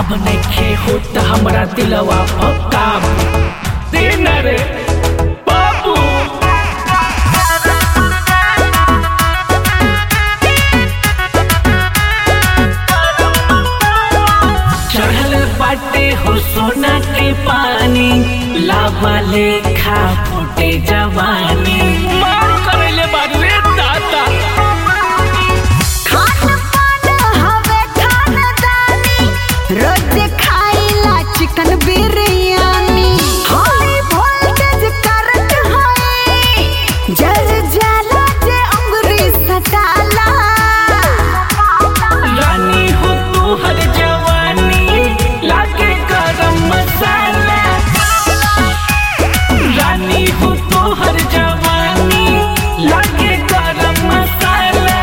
अब नइखे होत हमरा दिलवा पक्का दिन रे बाबू चढ़ल बाटे हो सोना के पानी लावा लेखा फूटे जवानी मार करले बारू रे दादा खान पान हवे खानदानी रोज खाइला chicken biryani high voltage current है जर जाला जे अंगुरी सटाला रानी हो तू हर जवानी लागे गरम मसाला रानी हो तू हर जवानी लागे गरम मसाला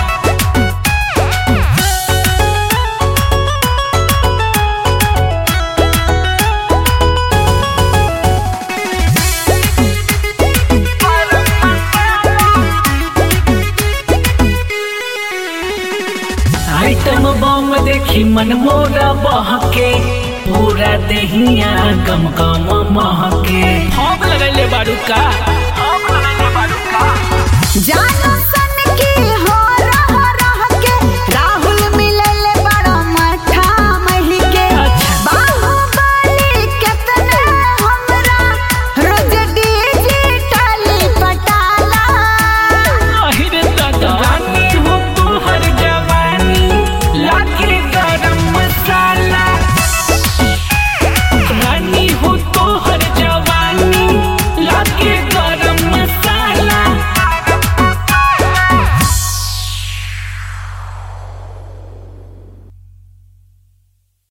आइटम बम देखी मन मोरा बहके पूरा देहिया गम गम महके हम लगैले बारू का हम लगैले बारू का जानो सन की हो रह रह के राहुल मिलल बड़ा मठा मही के अच्छा। बाहुबली केतने हमरा रोज डिजिटल पटाला अहिरे दादा रानी हो तू हर जवानी लागे गरम मसाला रानी हो तू हर